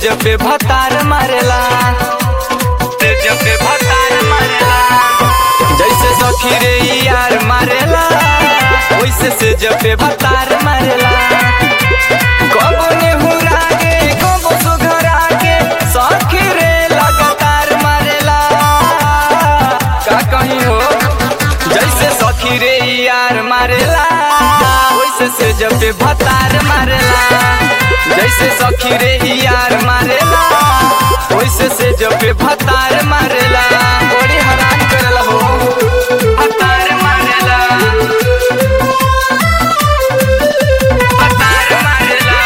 जब पे भतार मारेला से जब पे भतार मारेला जैसे सखी रे यार मारेला वैसे से जब पे भतार मारेला कबो नेहुरा के कबो सुघरा के सखी रे लगातार मारेला का कहीं हो जैसे सखी रे यार मारेला वैसे से जब पे भतार मारेला जैसे सखी रे यार मारेला वैसे से जब पे भतार मारेला बड़ी हैरान करेला हो भतार मारेला भतार मारेला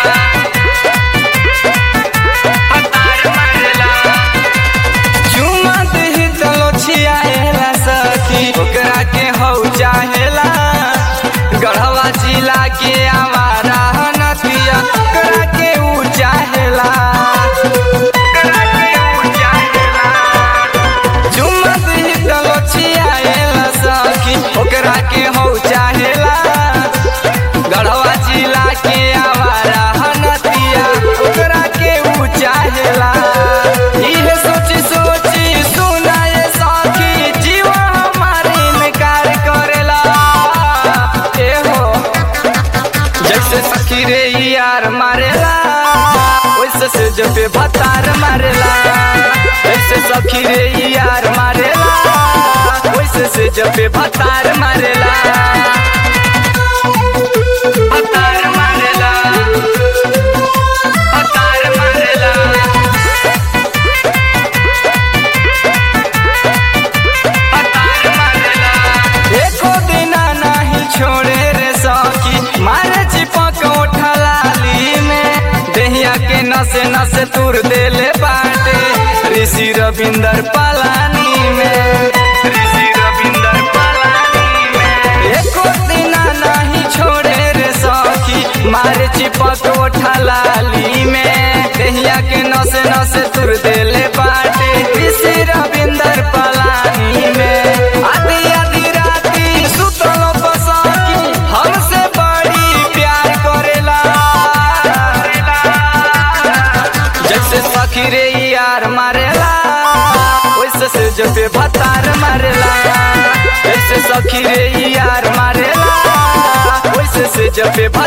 भतार मारेला चुमा दही चलो छियाएला सखी ओकरा के हौ चाहेला गढ़वा जिला के आवारा नदिया ओकरा के ऊ चाहेला ओकरा के ऊ चाहेला चुमा दही चलो छियाएला सखी ओकरा के हौ चाहेला गढ़वा जिला के आवारा नदिया ओकरा के ऊ चाहेला इहे सोची सोची सुनाए सखी जीवा हमारी इनकार करेला ए हो जैसे सखी रे यार मारेला वैसे से जब पे भतार मारेला जैसे सखी रे यार मारेला वैसे से जब पे भतार मारेला भतार मारेला भतार मारेला भतार मारेला एको दिना नहीं छोड़े रे सखी मारे चिपक उठलाली में देहिया के नसे नसे तुर देले बाटे ऋषि रविंदर पलानी में ऋषि रविंदर पलानी में एको दिना नहीं छोड़े रे सखी मारे चिपक उठलाली में देहिया के नसे नसे तुर देले बाटे ऋषि रविंदर पलानी में आधी आधी राती सुतल बसकी हमसे बड़ी प्यार करेला जैसे सखी रे यार मारेला वैसे से जब पे भतार मारेला जैसे सखी रे यार मारेला वैसे से जब पे